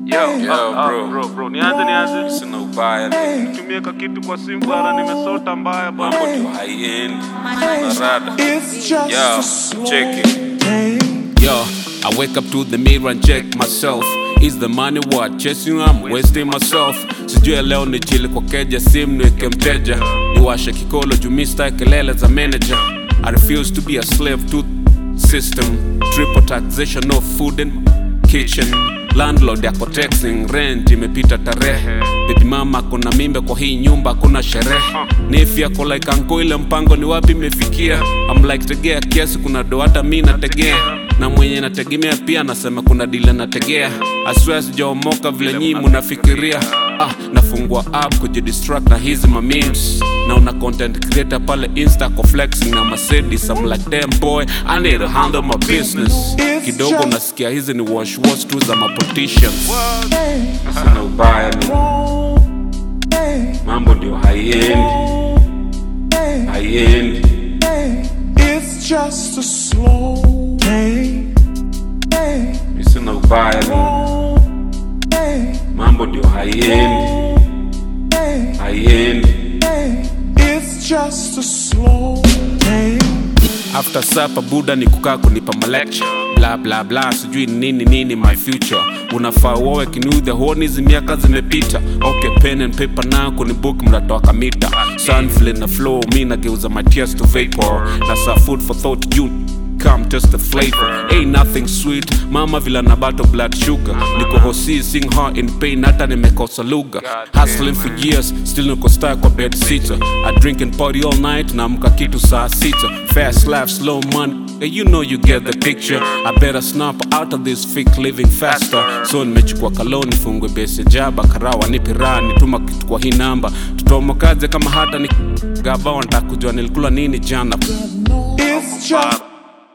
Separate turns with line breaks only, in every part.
Yo,
Yo,
ah, ah,
bro.
bro, bro, nianze nianze.
Sina ubaya ni
Nitumie ka kitu kwa simu bana, nimesota mbaya bana.
mambo ndio high end narada
It's just
Yo,
a slow
check it.
day.
Yo, I wake up to the mirror and check myself. Is the money what chasing? I'm wasting myself. Sijui leo ni chili kwa keja, simu niweke mteja, niwashe kikolo juu mi sitaki kelele za manager. I refuse to be a slave to system. Triple taxation, no food in my kitchen. Landlord yako texting, rent imepita tarehe. Baby mama kuna mimba kwa hii nyumba, kuna sherehe. Nifi yako like anko, ile mpango ni wapi imefikia? I'm like tegea kiasi, kuna do hata mi nategea na mwenye nategemea pia anasema kuna dile nategea aswea sijaomoka vile nyii munafikiria ah, nafungua app kujidistract na hizi mamemes na una content creator pale insta ko flexing na mercedes I'm like damn boy I need to handle my business kidogo nasikia hizi ni wash wash tu za mapoliticians
sina ubaya ni mambo ndio high end high end
It's just a slow day.
mi sina ubaya ni mambo ndio high end high end
It's just a slow day.
after supper buda ni kukaa kunipa malecture bla bla bla sijui ni nini nini my future unafaa uowe kinudhe huoni hizi miaka zimepita okay pen and paper na kuni book mnatoa kamita sun vile na flow mi nageuza my tears to vapor na sa food for thought you come test the flavor ain't nothing sweet mama vila na bato blood sugar niko hosi sing her in pain hata nimekosa lugha hustling for years still niko star kwa bed sitter i drink and party all night naamka kitu saa sita fast life slow money Yeah, you know you get the picture i better snap out of this fake living faster so nimechukua kaloni fungwe bese jaba karawa nipirani tuma kitu kwa hii namba tutomokaze kama hata ni gava wanataka kujua nilikula nini jana
It's just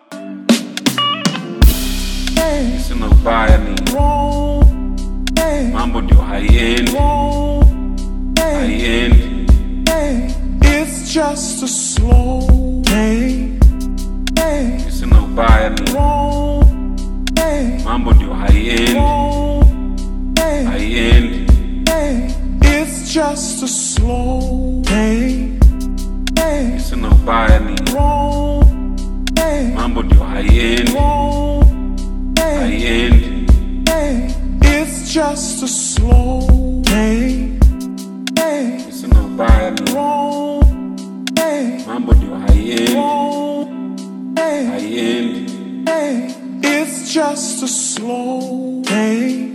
sina ubaya ni
wrong day.
mambo ndio high end high end
It's just a slow day.
mi sina ubaya ni
Wrong day.
mambo ndio high end high end
It's just a slow day.
mi sina ubaya ni
Wrong day.
mambo ndio high end high end
It's just a slow day.
mi sina ubaya ni
Wrong day.
mambo ndio high end
Wrong day.
high end
It's just a slow day.